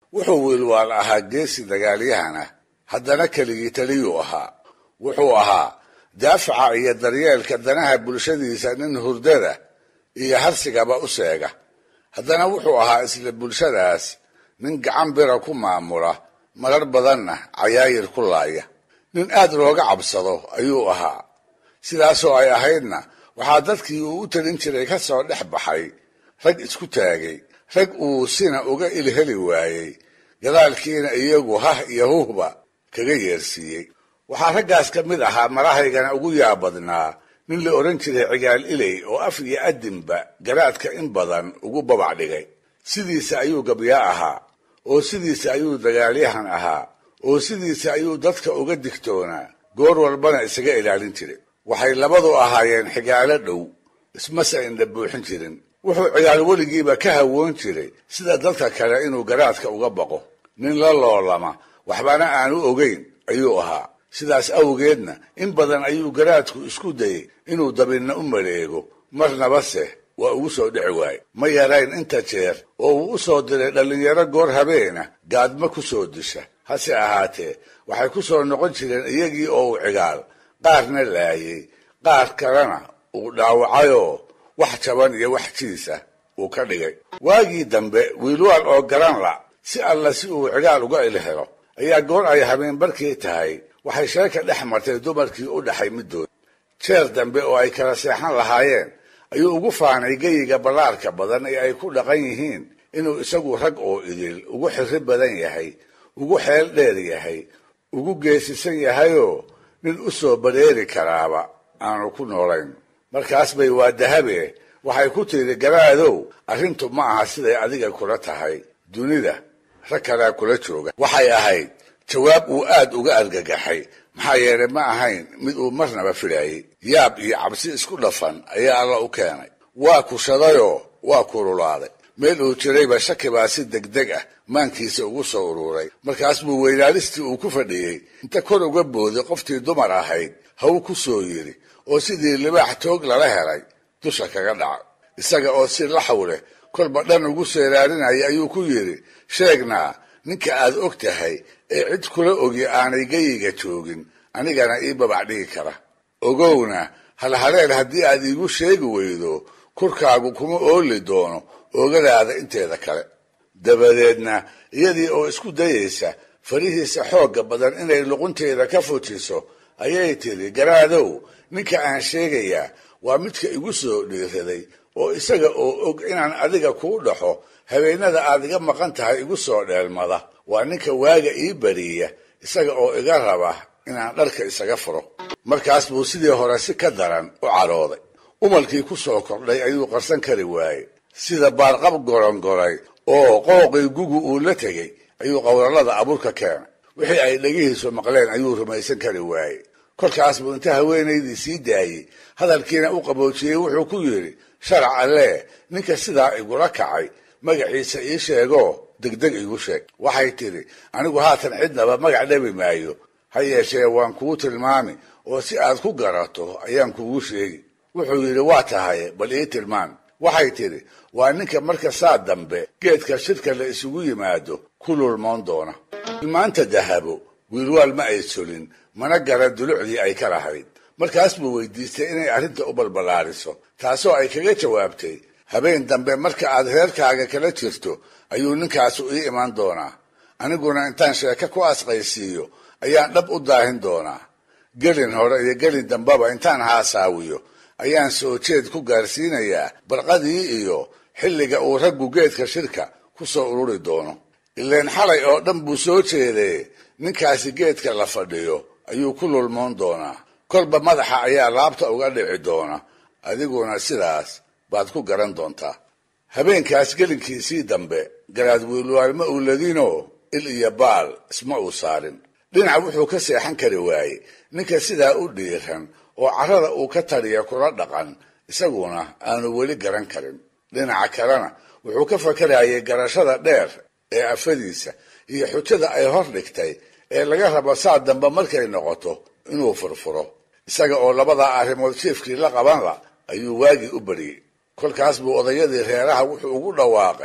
wuxuu wiilwaal ahaa geesi dagaalyahan ah haddana keligii taliyuu ahaa wuxuu ahaa daafaca iyo daryeelka danaha bulshadiisa nin hurdada iyo harsigaba u seega haddana wuxuu ahaa isla bulshadaas nin gacan bira ku maamula marar badanna cayaayir ku laaya nin aad looga cabsado ayuu ahaa sidaasoo ay ahaydna waxaa dadkii uu u talin jiray ka soo dhex baxay rag isku taagay rag uu sina uga ilheli waayey gadaalkiina iyagu hah iyo huhba kaga yeersiiyey waxaa raggaas ka mid ahaa marahaygana ugu yaabadnaa nin la odhan jiray cigaal iley oo af iyo adinba garaadka in badan ugu babac dhigay sidiisa ayuu gabyaa ahaa oo sidiisa ayuu dagaalyahan ahaa oo sidiisa ayuu dadka uga digtoonaa goor walbana isaga ilaalin jiray waxay labadu ahaayeen xigaalo dhow ismase indha buuxin jirin wuxuu cigaal weligiiba ka hawoon jiray sida dadka kale inuu garaadka uga baqo nin la loolama waxbana aanu ogeyn ayuu ahaa sidaas awgeedna in badan ayuu garaadku isku dayey inuu dabinna u maleego marnabase waa ugu soo dhici waaye ma yarayn inta jeer oo uu u soo diray dhallinyaro goor habeena gaadma ku soo disha hase ahaatee waxay ku soo noqon jireen iyagii oo uu cigaal qaarna laayey qaar kalena uu dhaawacayoo wax jaban iyo wax jiisa uu ka dhigay waagii dambe wiilwaal oo garan la si alla si uu cigaal uga ilhelo ayaa goor ay habeen barkii tahay waxay sheeka dhex martay dumarkii u dhaxay middood jeer dambe oo ay kala seexan lahaayeen ayuu ugu faanay geyiga ballaarka badan ee ay ku dhaqan yihiin inuu isagu rag oo idil ugu xirri badan yahay ugu xeel dheer yahay ugu geesisan yahayoo nin u soo badheeri karaaba aanu ku noolayn markaas bay waa dahabe waxay ku tidhi garaadow arrintu ma aha siday adiga kula tahay dunida rag kalea kula jooga waxay ahayd jawaab uu aad uga argagaxay maxaa yeelay ma ahayn mid uu marnaba filaayey yaab iyo cabsi isku dhafan ayaa alla u keenay waa kushadayoo waa kululaaday meel uu jirayba shaki baa si degdeg ah maankiisa ugu soo uruuray markaas buu weynaalistii uu ku fadhiyey inta kor uga booday qoftii dumar ahayd haw ku soo yidhi oo sidii libaax toog lala helay dusha kaga dhaca isaga oo si laxaw leh kolba dhan ugu seeraarinaya ayuu ku yidhi sheegnaa ninka aad og tahay ee cid kula ogi aanay geyiga joogin anigana ii babac dhigi kara ogowna halhaleel haddii aad iigu sheegi weydo kurkaagu kuma ooli doono oogadaada inteeda kale dabadeedna iyadii oo isku dayaysa farihiisa xoogga badan inay luqunteeda ka fujiso ayay tidhi garaadow ninka aan sheegayaa waa midka igu soo dhiiraday oo isaga oo og inaan adiga kuu dhaxo habeenada aad iga maqan tahay igu soo dheelmada waa ninka waaga ii bariya isaga oo iga raba inaan dharka isaga furo markaas buu sidii hore si ka daran u cadhooday umalkii ku soo kordhay ayuu qarsan kari waayey sida baarqab gorongoray oo qooqii gugu uu la tegey ayuu qowrallada abuurka keenay wixii ay dhegihiisu maqleen ayuu rumaysan kari waayey kolkaas buu inta haweenaydii sii daayey hadalkiina u qaboojiyey wuxuu ku yidhi sharac allee ninka sidaa igula kacay magaciisa ii sheegoo degdeg igu sheeg waxay tidhi anigu haatan cidnaba magac dhabi maayo ha yeeshee waan kuu tilmaami oo si aad ku garato ayaan kugu sheegi wuxuu yidhi waa tahay bal ii tilmaan waxay tidhi waa ninka marka saa dambe geedka shirka la isugu yimaado ku lulmoon doona tilmaanta dahabo wiilwaal ma ay solin mana garan dulucdii ay ka lahayd markaas buu weydiistay inay arrinta u balballaariso taasoo ay kaga jawaabtay habeen dambe marka aad reerkaaga kala jirto ayuu ninkaasu ii imaan doonaa aniguna intaan sheeko ku asqaysiiyo ayaan dhab u daahin doonaa gelin hore iyo gelin dambeba intaan haasaawiyo ayaan soo jeed ku gaarsiinayaa barqadii iyo xilliga uu raggu geedka shirka ku soo ururi doono ileen xalay oo dhan buu soo jeedee ninkaasi geedka la fadhiyo ayuu ku lulmoon doonaa kolba madaxa ayaa laabta uga dhici doona adiguna sidaas baad ku garan doontaa habeenkaas gelinkiisii dambe garaad wiilwaal ma uu ladinoo il iyo baal isma uu saarin dhinac wuxuu ka seexan kari waayey ninka sidaa u dhiiran oo carrada uu ka taliya kula dhaqan isaguna aanu weli garan karin dhinaca kalena wuxuu ka fakarayay garashada dheer ee afadiisa iyo xujada ay hor dhigtay ee laga rabo saa dambe markay noqoto inuu furfuro isaga oo labadaa arrimood jiefkii la qabanla ayuu waagii u bariyey kolkaas buu odayadii reeraha wuxuu ugu dhawaaqay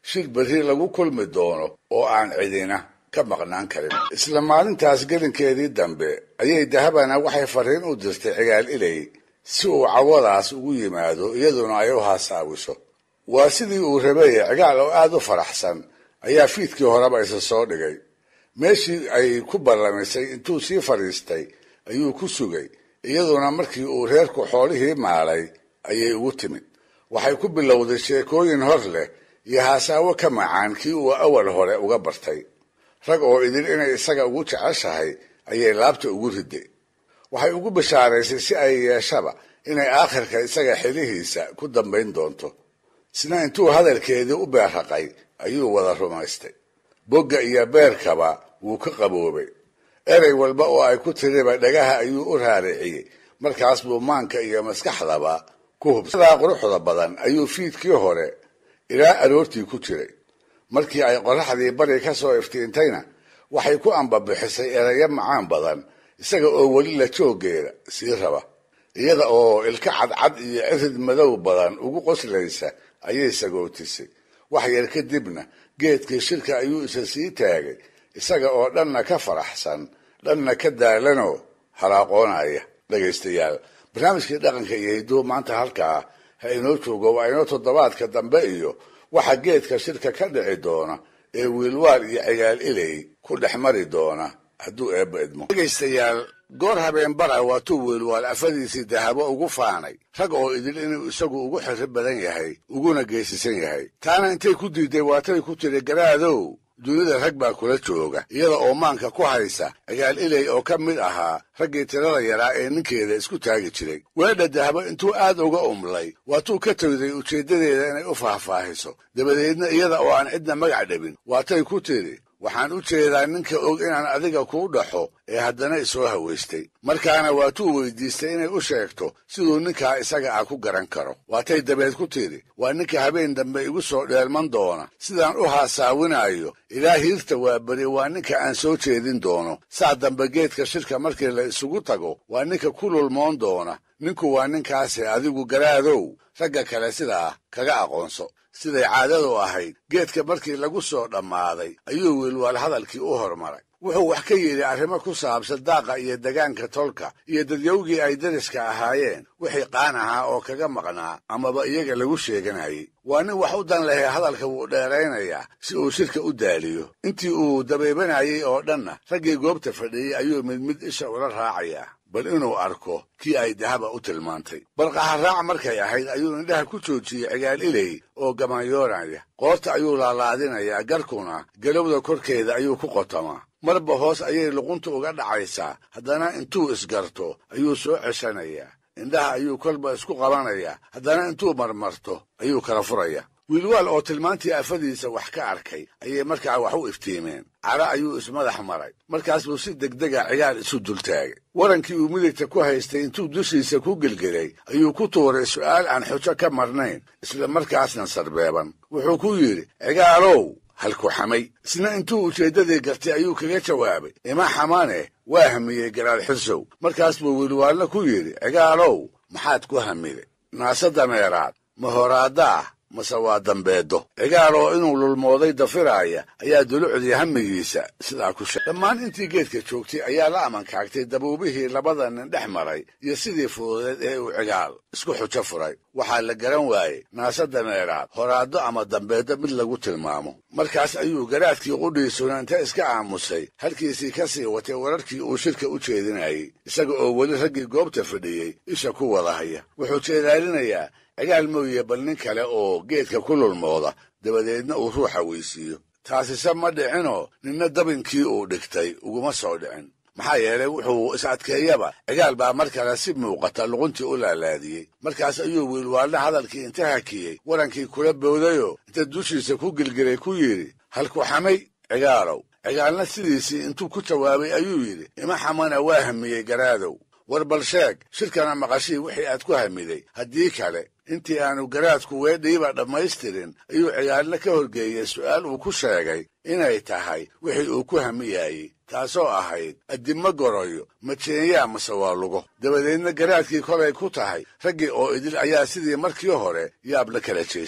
shir berri lagu kulmi doono oo aan cidina ka maqnaan karin isla maalintaas gelinkeedii dambe ayay dahabana waxay fariin u dirtay cigaal ilay si uu cawadaas ugu yimaado iyaduna ay u haasaawiso waa sidii uu rabeeye cigaal oo aada u faraxsan ayaa fiidkii horeba isa soo dhigay meeshii ay ku ballamisay intuu sii fadhiistay ayuu ku sugay iyaduna markii uu reerku xoolihii maalay ayay ugu timid waxay ku bilowday sheekooyin hor leh iyo haasaawo ka macaan kii uu awal hore uga bartay rag oo idin inay isaga ugu jeceshahay ayay laabta ugu riday waxay ugu bishaaraysay si ay yeeshaba inay aakhirka isaga xilihiisa ku dambayn doonto isna intuu hadalkeedii u beerraqay ayuu wada rumaystay bogga iyo beerkaba wuu ka qaboobay erey walba oo ay ku tiriba dhagaha ayuu u raariciyey markaas buu maanka iyo maskaxdaba ku hubsadaa quruxda badan ayuu fiidkii hore ilaa aroortii ku jiray markii ay qorraxdii bari ka soo iftiintayna waxay ku ambabixisay erayo macaan badan isaga oo weli la jooggeeda sii raba iyada oo ilka cadcad iyo cirid madow badan ugu qoslaysa ayay sagootisay wax yar kadibna geedkii shirka ayuu isa sii taagay isaga oo dhanna ka faraxsan dhanna ka daalanoo halaaqoonaya dhegaystayaal barnaamijkii dhaqanka iyo hidduu maanta halkaa ha inoo joogo waa inoo toddobaadka dambe iyo waxa geedka shirka ka dhici doona ee wiilwaal iyo cigaal ilay ku dhex mari doona hadduu eebba idmo dhegaystayaal goor habeen bara waatuu wiilwaal afadiisii dahabo ugu faanay rag oo idil inuu isagu ugu xirri badan yahay uguna geesisan yahay taana intay ku diiday waatay ku tiri garaadow dunida rag baa kula jooga iyada oo maanka ku haysa cigaal ilay oo ka mid ahaa raggii tirada yaraa ee ninkeeda isku taagi jiray weedha dahabo intuu aad uga umlay waatuu ka tawday ujeeddadeeda inay u faahfaahiso dabadeedna iyada oo aan cidna magac dhabin waatay ku tidhi waxaan u jeedaa ninka og inaan adiga kuu dhaxo ee haddana isoo hawaystay markaana waatuu weydiistay inay u sheegto siduu ninkaa isaga ah ku garan karo waatay dabeed ku tidhi waa ninka habeen dambe igu soo dheelman doona sidaan u haasaawinaayo ilaa hiirta waa beri waa ninka aan soo jeedin doono saa dambe geedka shirka markii la isugu tago waa ninka ku lulmoon doona ninku waa ninkaase adigu garaadow ragga kale sidaa kaga aqoonso siday caadadu ahayd geedka markii lagu soo dhammaaday ayuu wiilwaal hadalkii u hormaray wuxuu wax ka yidhi arrimo ku saabsan daaqa iyo degaanka tolka iyo dadyowgii ay dariska ahaayeen wixii qaan ahaa oo kaga maqnaa amaba iyaga lagu sheeganayay waa nin wax u dan lehe hadalka wuu dheeraynayaa si uu shirka u daaliyo intii uu dabeebanayay oo dhanna raggii goobta fadhiyey ayuu mid mid isha ula raacayaa bal inuu arko kii ay dahaba u tilmaantay balqaharaac markay ahayd ayuu indhaha ku joojiyey cigaal ilay oo gamanyoonaya qoorta ayuu laalaadinayaa garkuna galowda korkeeda ayuu ku qotamaa marba hoos ayay luqunta uga dhacaysaa haddana intuu isgarto ayuu soo ceshanayaa indhaha ayuu kolba isku qabanayaa haddana intuu marmarto ayuu kala furayaa wiilwaal oo tilmaantii afadiisa wax ka arkay ayay markaa wax u iftiimeen cara ayuu ismadax maray markaas buu si degdega cigaal isu dultaagay warankii uu midigta ku haystay intuu dushiisa ku gelgelay ayuu ku tuuray su'aal aan xujo ka marnayn isla markaasna sarbeeban wuxuu ku yidhi cigaalow halku xamay isna intuu ujeeddadii gartay ayuu kaga jawaabay ima xamane waa hamiyey garaad xirsow markaas buu wiilwaalna ku yidhi cigaalow maxaad ku hamiday naase dameeraad ma horaadda ah mase waa dambeedo cigaal oo inuu lulmooday dafiraaya ayaa dulucdii hamigiisa sidaa ku sheegay dhammaan intii geedka joogtay ayaa la amankaagtay dabuubihii labada nin dhex maray iyo sidii fududeed ee uu cigaal isku xujo furay waxaa la garan waayey naase dameeraad horaaddo ama dambeeddo mid lagu tilmaamo markaas ayuu garaadkii qudhiisuna inta iska aamusay halkiisii ka sii watay wararkii uu shirka u jeedinayey isaga oo weli raggii goobta fadhiyey isha ku wada haya wuxuu jeedaalinayaa cigaal mooye bal nin kale oo geedka ku lulmooda dabadeedna uu ruuxa weysiiyo taasise ma dhicinoo ninna dabinkii uu dhigtay uguma soo dhicin maxaa yeelay wuxuu is adkeeyaba cigaal baa mar kale si muuqata luquntii u laalaadiyey markaas ayuu wiilwaalna hadalkii inta hakiyey warankii kula boodayoo inta dushiisa ku gelgelay ku yidhi halku xamay cigaalow cigaalna sidiisii intuu ku jawaabay ayuu yidhi ima xamana waa hamiyey garaadow war bal sheeg shirkana maqashii wixii aad ku hamiday haddii kale intii aanu garaadku weedhiiba dhammaystirin ayuu cigaalna ka horgeeyey su'aal uu ku sheegay inay tahay wixii uu ku hamiyaayey taasoo ahayd addimma goroyo majeenyaa mase waa lugo dabadeedna garaadkii kolay ku tahay raggii oo idil ayaa sidii markii hore yaab la kala jeestay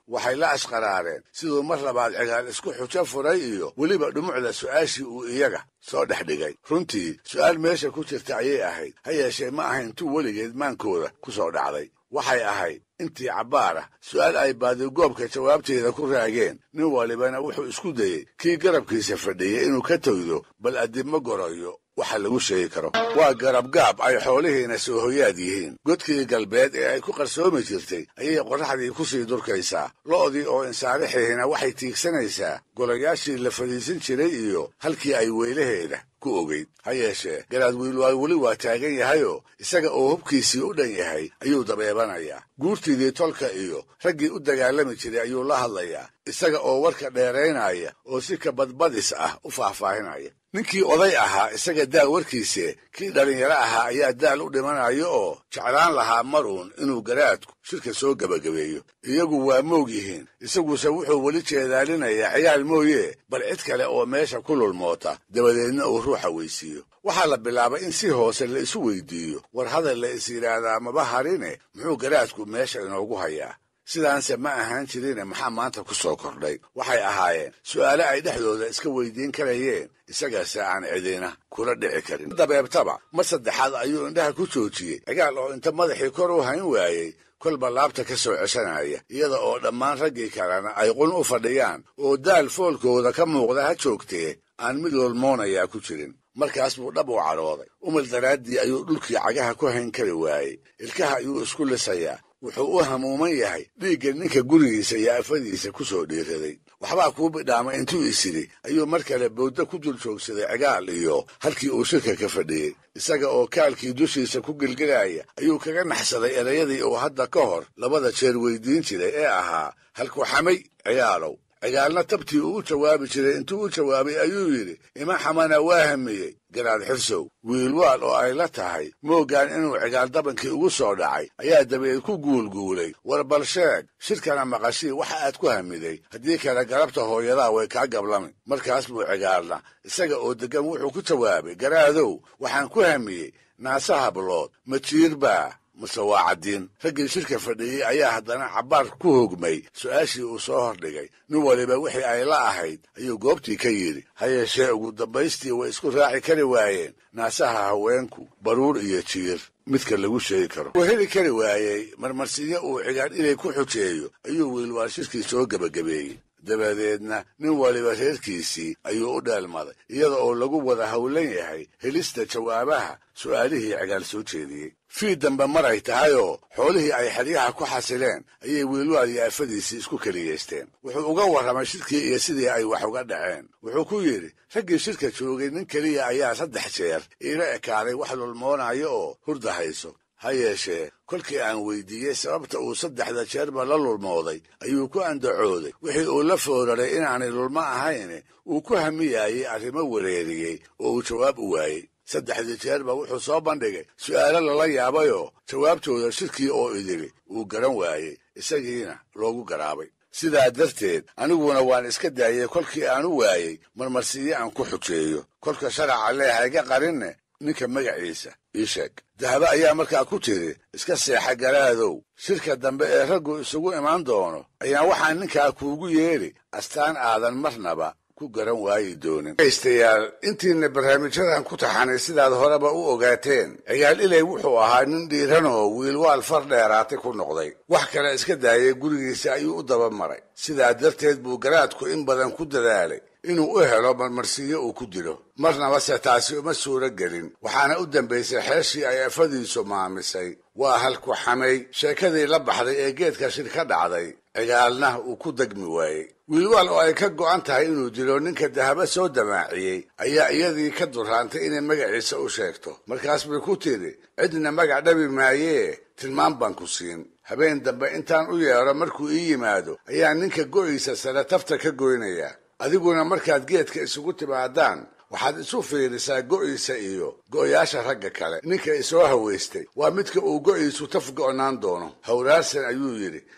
waxay la ashqaraareen siduu mar labaad cigaal isku xujo furay iyo weliba dhumucda su'aashii uu iyaga soo dhex dhigay runtii su'aal meesha ku jirta ayay ahayd ha yeeshee ma ahayn tu weligeed maankooda ku soo dhacday waxay ahayd intii cabbaar ah su'aal ay baadigoobka jawaabteeda ku raageen nin walibana wuxuu isku dayey kii garabkiisa fadhiyey inuu ka togdo bal addibma gorayo waxa lagu sheegi karo waa garabgaab ay xoolihiina soo hoyaad yihiin godkii galbeed ee ay ku qarsoomi jirtay ayay qorraxdii ku sii durkaysaa lo'dii oo insaarixihina waxay tiigsanaysaa golayaashii la fadhiisan jiray iyo halkii ay weylaheeda ku ogeyd ha yeeshee garaad wiilwaay weli waa taagan yahayoo isaga oo hubkiisii u dhan yahay ayuu dabeebanayaa guurtiidii tolka iyo raggii u dagaalami jiray ayuu la hadlayaa isaga oo warka dheeraynaya oo si ka badbadis ah u faahfaahinaya ninkii oday ahaa isaga daal warkiise kii dhallinyaro ahaa ayaa daal u dhimanayo oo jeclaan lahaa maruun inuu garaadku shirka soo gebagabeeyo iyagu waa moog yihiin isaguse wuxuu weli jeedaalinayaa cigaal mooye bal cid kale oo meesha ku lulmoota dabadeedna uu ruuxa weysiiyo waxaa la bilaabay in si hoose la isu weydiiyo war hadal la is yidhaahdaa maba harine muxuu garaadku meesha inoogu hayaa sidaanse ma ahaan jirine maxaa maanta ku soo kordhay waxay ahaayeen su'aale ay dhexdooda iska weydiin karayeen isagase aan cidina kula dhici karin dabeebtaba mar saddexaad ayuu indhaha ku joojiyey cigaal oo inta madaxii kor u hayn waayey kolba laabta ka soo ceshanaya iyada oo dhammaan raggii kalena ay qun u fadhiyaan oo daal foolkooda ka muuqda ha joogtee aan mid lolmoonayaa ku jirin markaas buu dhab u cadhooday umal daraaddii ayuu dhulkii cagaha ku hayn kari waayey ilkaha ayuu isku lisayaa wuxuu u hamuuman yahay dhiigga ninka gurigiisa iyo afadiisa ku soo dhiiraday waxbaa kuu bidhaamay intuu isidhi ayuu mar kale bowdda ku dul joogsaday cigaal iyo halkii uu shirka ka fadhiyey isaga oo kaalkii dushiisa ku gelgelaya ayuu kaga naxsaday erayadii uu hadda ka hor labada jeer weydiin jiray ee ahaa halku xamay cigaalow cigaalna tabtii uu u jawaabi jiray intuu u jawaabay ayuu yidhi ima xamana waa hamiyey garaad xirsow wiilwaal oo ay la tahay mooggaan inuu cigaal dabankii ugu soo dhacay ayaa dabeed ku guulguulay war bal sheeg shirkana maqashii waxa aad ku hamiday haddii kale galabta hooyadaa way kaa gablami markaas buu cigaalna isaga oo deggan wuxuu ku jawaabay garaadow waxaan ku hamiyey naase hablood ma jiir baa mase waa caddiin raggii shirka fadhiyey ayaa haddana cabbaar ku hogmay su'aashii uu soo hordhigay nin waliba wixii ay la ahayd ayuu goobtii ka yidhi ha yeeshee ugu dambaystii way isku raaci kari waayeen naasaha haweenku baruur iyo jiir midka lagu sheegi karo wuu heli kari waayey marmarsiyo uu cigaadh inay ku xujeeyo ayuu wiilwaal shirkii soo gebagabeeyey dabadeedna nin waliba reerkiisii ayuu u dheelmaday iyada oo lagu wada howlan yahay helista jawaabaha su'aalihii cigaal soo jeediyey fii dambe maray tahayoo xoolihii ay xeryaha ku xasileen ayay wiilwaal iyo afadiisii isku keliyeysteen wuxuu uga warramay shirkii iyo sidii ay wax uga dhaceen wuxuu ku yidhi raggii shirka joogay nin keliya ayaa saddex jeer iila ekaaday wax lulmoonayo oo hurda hayso ha yeeshee kolkii aan weydiiyey sababta uu saddexda jeerba la lulmooday ayuu ku andacooday wixii uu la fooraray inaanay lulmo ahayn uu ku hamiyaayey arrimo wareeriyey oo uu jawaab u waayey saddexdii jeerba wuxuu soo bandhigay su'aalo lala yaabayoo jawaabtooda shirkii oo idili uu garan waayey isagiina loogu garaabay sidaa darteed aniguna waan iska daayey kolkii aan u waayey marmarsiiyo aan ku xujeeyo kolka sharaca leehayga qarinne ninka magaciisa ii sheeg dahaba ayaa markaa ku tiri iska seexa garaadow shirka dambe ee raggu isugu imaan doono ayaan waxaan ninkaa kuugu yeedhi astaan aadan marnaba ku garan waayi doonin dhegaystayaal intiina barnaamijyadan ku taxanay sidaad horeba u ogaateen cigaal ilay wuxuu ahaa nin dhiiran oo wiilwaal far dheeraatay ku noqday wax kale iska daayay gurigiisa ayuu u daba maray sidaa darteed buu garaadku in badan ku dadaalay inuu u helo marmarsiiyo uu ku dilo marnaba se taasi uma suuro gelin waxaana u dambaysay xeeshii ay afadiisu maamisay waa halku xamay sheekadii la baxday ee geedka shir ka dhacday cigaalna uu ku degmi waayey wiilwaal oo ay ka go'an tahay inuu dilo ninka dahaba soo damaaciyey ayaa iyadii ka duraantay inay magaciisa u sheegto markaas bay ku tidhi cidna magac dhabi maayee tilmaan baan ku siin habeen dambe intaan u yeedho markuu ii yimaado ayaa ninka go'iisa sare tafta ka goynayaa adiguna markaad geedka isugu timaadaan waxaad isu fiirisaa go'iisa iyo go'yaasha ragga kale ninka isoo hawaystay waa midka uu go'iisu taf go'naan doono hawraarsan ayuu yidhi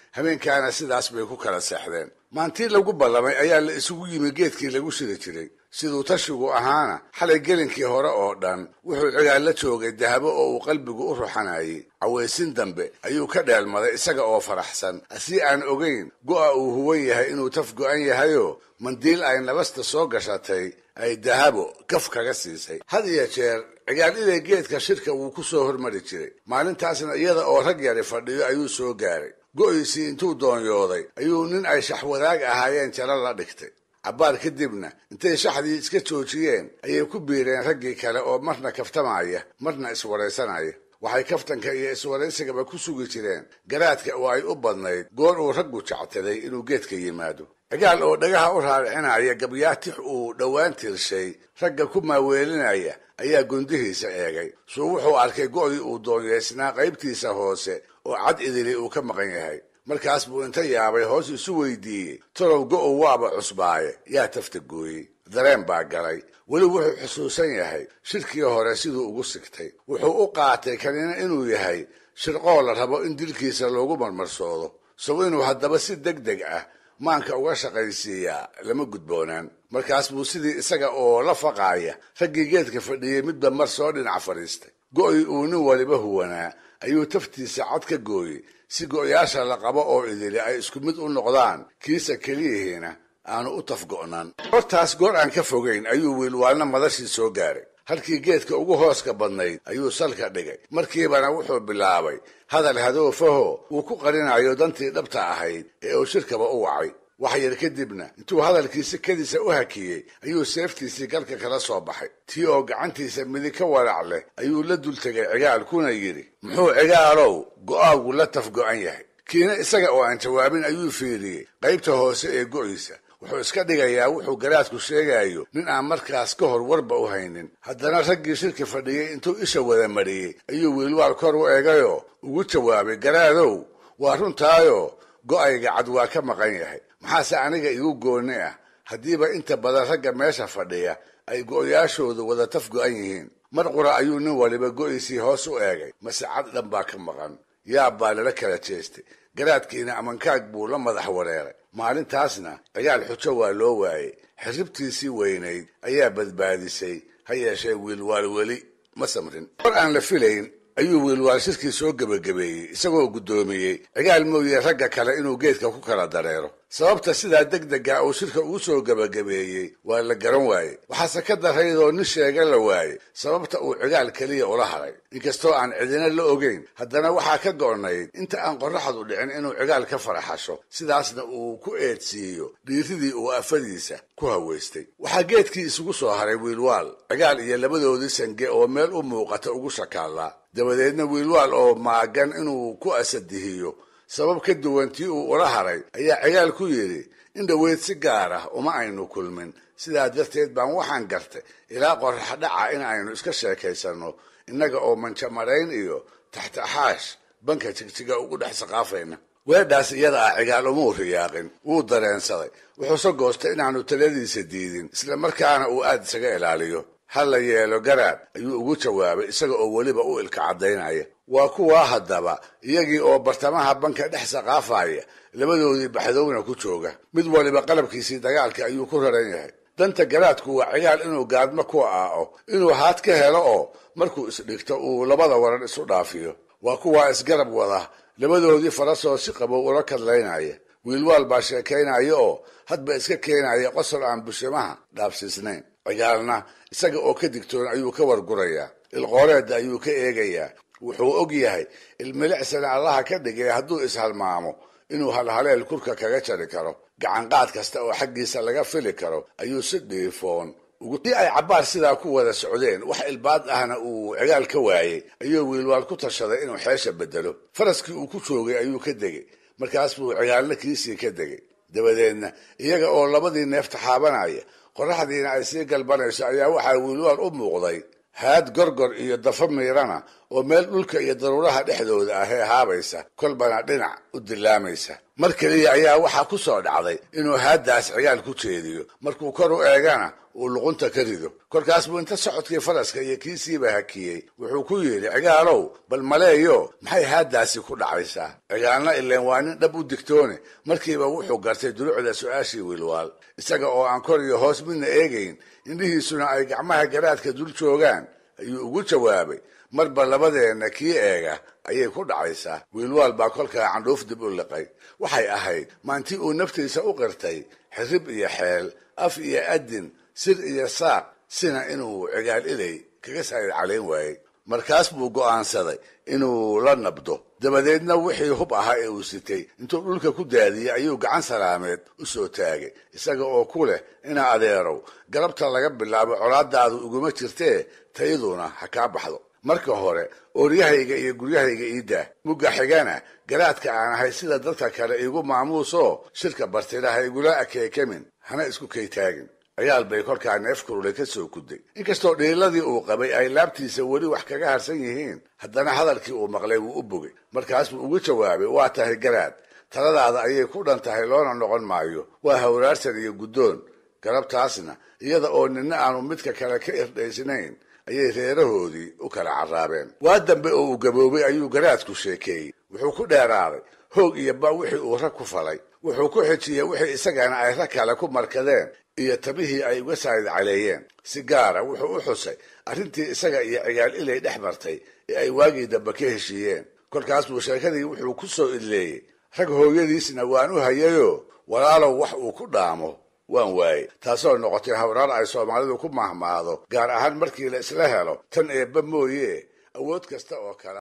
habeenkaana sidaas bay ku kala seexdeen maantii lagu ballamay ayaa la isugu yimi geedkii lagu shiri jiray siduu tashigu ahaana xalay gelinkii hore oo dhan wuxuu cigaal la joogay dahabo oo uu qalbigu u ruxanayay cawaysin dambe ayuu ka dheelmaday isaga oo faraxsan asii aan ogayn go'a uu huwan yahay inuu taf go'an yahayoo mandiil ay nabasta soo gashatay ay dahabo gaf kaga siisay had iyo jeer cigaal ilay geedka shirka wuu ku soo hormari jiray maalintaasna iyada oo rag yari fadhiyo ayuu soo gaaray go'iisii intuu doonyooday ayuu nin ay shaxwadaag ahaayeen jalo la dhigtay cabbaar kadibna intay shaxdii iska joojiyeen ayay ku biireen raggii kale oo marna kaftamaya marna iswaraysanaya waxay kaftanka iyo iswaraysigaba ku sugi jireen garaadka oo ay u badnayd goor uu raggu jectaday inuu geedka yimaado cigaal oo dhagaha u raaricinaya gabyaatix uu dhowaan tirshay ragga ku maaweelinaya ayaa gundihiisa eegay suu wuxuu arkay go'dii uu doonyeysnaa qaybtiisa hoose oo cad idili uu ka maqan yahay markaas buu inta yaabay hoos isu weydiiyey torow go'ow waaba cusbaaye yaa tafta gooyey dareen baa galay weli wuxuu xusuusan yahay shirkii hore siduu ugu sigtay wuxuu u qaatay kanina inuu yahay shirqoo la rabo in dilkiisa loogu marmarsoodo sow inuu haddaba si deg deg ah maanka uga shaqaysiiyaa lama gudboonaan markaas buu sidii isaga oo la faqaaya raggii geedka fadhiyey midba mar soo dhinac fadhiistay go'ii uu nin waliba huwanaa ayuu taftiisa cad ka gooyey si go'yaasha la qabo oo idili ay isku mid u noqdaan kiisa keliyihiina aanu u tafgo'nan hortaas goor aan ka fogayn ayuu wiilwaalna madashii soo gaaray halkii geedka ugu hooska badnayd ayuu salka dhigay markiibana wuxuu bilaabay hadal hadoofaho uu ku qarinayo dantii dhabta ahayd ee uu shirkaba u wacay wax yar kadibna intuu hadalkiisi kadiisa u hakiyey ayuu seeftiisii galka kala soo baxay tii oo gacantiisa midig ka walac leh ayuu la dul tegay cigaal kuna yidhi muxuu cigaalow go'aagu la tafgo'an yahay kiina isaga oo aan jawaabin ayuu fiiriyey qaybta hoose ee go'iisa wuxuu iska dhigayaa wuxuu garaadku sheegayo nin aan markaas ka hor warba u haynin haddana raggii shirki fadhiyey intuu isha wada mariyey ayuu wiilwaal kor u eegayoo ugu jawaabay garaadow waa runtaayo go'ayga cad waa ka maqan yahay maxaase aniga igu gooni ah haddiiba inta badan ragga meesha fadhiya ay go'yaashoodu wada taf go'an yihiin mar qura ayuu nin waliba go'iisii hoos u eegay mase cad dhan baa ka maqan yaab baa lala kala jeestay garaadkiina amankaag buu la madax wareeray maalintaasna cigaal xujo waa loo waayey xirribtiisii weynayd ayaa badbaadisay ha yeeshee wiilwaal weli ma samrin hor aan la filayn ayuu wiilwaal shirkii soo gebagabeeyey isagoo guddoomiyey cigaal mooye ragga kale inuu geedka ku kala dareero sababta sidaa deg dega uu shirka ugu soo gebagabeeyey waa la garan waayey waxaase ka daraydoo nin sheega la waayey sababta uu cigaal keliya ula haray inkastoo aan cidina la ogeyn haddana waxaa ka go'nayd inta aan qorraxdu dhicin inuu cigaal ka faraxasho sidaasna uu ku eedsiiyo dhiiridii uu afadiisa ku haweystay waxaa geedkii isugu soo haray wiilwaal cigaal iyo labadoodii sange oo meel u muuqata ugu shakaallaa dabadeedna wiilwaal oo maagan inuu ku asadihiyo sabab ka duwan tii uu ula haray ayaa cigaal ku yidhi in dhoweyd si gaar ah uma aynu kulmin sidaa darteed baan waxaan gartay ilaa qorrax dhaca in aynu iska sheekaysanno innaga oo manjamarayn iyo taxtaxaash banka jigjiga ugu dhex saqaafayna weedhaas iyada ah cigaal umuu riyaaqin wuu dareensaday wuxuuse goostay inaanu taladiisa diidin isla markaana uu aad isaga ilaaliyo ha la yeelo garaad ayuu ugu jawaabay isaga oo weliba u ilka caddaynaya waa kuwaa haddaba iyagii oo bartamaha banka dhex saqaafaya labadoodii baxdowna ku jooga mid waliba qalabkiisii dagaalka ayuu ku raran yahay danta garaadku waa cigaal inuu gaadmo ku aao inuu haad ka helo oo markuu isdhigto uu labada waran isu dhaafiyo waa kuwaa isgarab wada labadoodii farasoo si qabow ula kadlaynaya wiilwaal baa sheekaynaya oo hadba iska keenaya qosol aan bushimaha dhaabsiisnayn cigaalna isaga oo ka digtoon ayuu ka wargurayaa ilqooreedda ayuu ka eegayaa wuxuu og yahay ilmilicsana allaha ka dhigay hadduu ishalmaamo inuu halhaleel kurka kaga jari karo gacanqaad kasta oo xaggiisa laga fili karo ayuu si dhiifoon si ay cabbaar sidaa ku wada socdeen wax ilbaad ahna uu cigaal ka waayey ayuu wiilwaal ku tashaday inuu xeesha bedelo faraskii uu ku joogay ayuu ka degay markaas buu cigaalna kiisii ka degay dabadeedna iyaga oo labadii neef taxaabanaya qorraxdiina ay sii galbanayso ayaa waxaa wiilwaal u muuqday haad gorgor iyo dafo miirana oo meel dhulka iyo daruuraha dhexdooda ah ee haabaysa kolbana dhinac u dilaamaysa mar keliya ayaa waxaa ku soo dhacday inuu haaddaas cigaal ku jeediyo markuu kor u eegana uu luqunta ka rido kolkaas buu inta socodkii faraska iyo kiisiiba hakiyey wuxuu ku yidhi cigaalow bal maleeyo maxay haaddaasi ku dhacaysaa cigaalna ileen waa nin dhab u digtoone markiiba wuxuu gartay dulucda su-aashii wiilwaal isaga oo aan kor iyo hoos midna eegayn indhihiisuna ay gacmaha garaadka dul joogaan ayuu ugu jawaabay marba labadeenna kii eega ayay ku dhacaysaa wiilwaal baa kolkaa candhuuf dib u liqay waxay ahayd maantii uu naftiisa u qirtay xirib iyo xeel af iyo adin sir iyo saaq sina inuu cigaal ilay kaga saayid calayn waayey markaas buu go'aansaday inuu la nabdo dabadeedna wixii hub ahaa ee uu sitay intuu dhulka ku daadiyey ayuu gacan salaameed u soo taagay isaga oo ku leh ina adeerow galabta laga bilaabo colaadaadu iguma jirtee tayaduna ha kaa baxdo marka hore ooryahayga iyo guryahayga iidaa mugga xigana garaadka aan ahay sida dadka kale iigu maamuusoo shirka bartida ha igula akeekamin hana isku kaytaagin ciyaal bay kolkaa neef kurule ka soo kuday inkastoo dhiiladii uu qabay ay laabtiisa weli wax kaga harsan yihiin haddana hadalkii uu maqlay wuu u bogay markaas buu ugu jawaabay waa tahay garaad taladaada ayay ku dhan tahay loona noqon maayo waa hawraarsan iyo guddoon galabtaasna iyada oo nina aanu midka kale ka irdhaysnayn ayay reerahoodii u kala carraabeen waa dambe oo uu gaboobay ayuu garaadku sheekeeyey wuxuu ku dheeraaday hoog iyo ba wixii uu rag ku falay wuxuu ku xijiyey wixii isagana ay rag kale ku markadeen iyo tabihii ay uga saayid caleeyeen si gaara wuxuu u xusay arrintii isaga iyo cigaal ilay dhex martay ee ay waagii dambe ka heshiiyeen kolkaas buu sheekadii wuxuu ku soo idleeyey rag hooyadiisna waan u hayayoo walaalow wax uu ku dhaamo waan waayey taasoo noqotay hawraar ay soomaalidu ku mahmaado gaar ahaan markii la isla helo tan eebba mooye awood kasta oo kale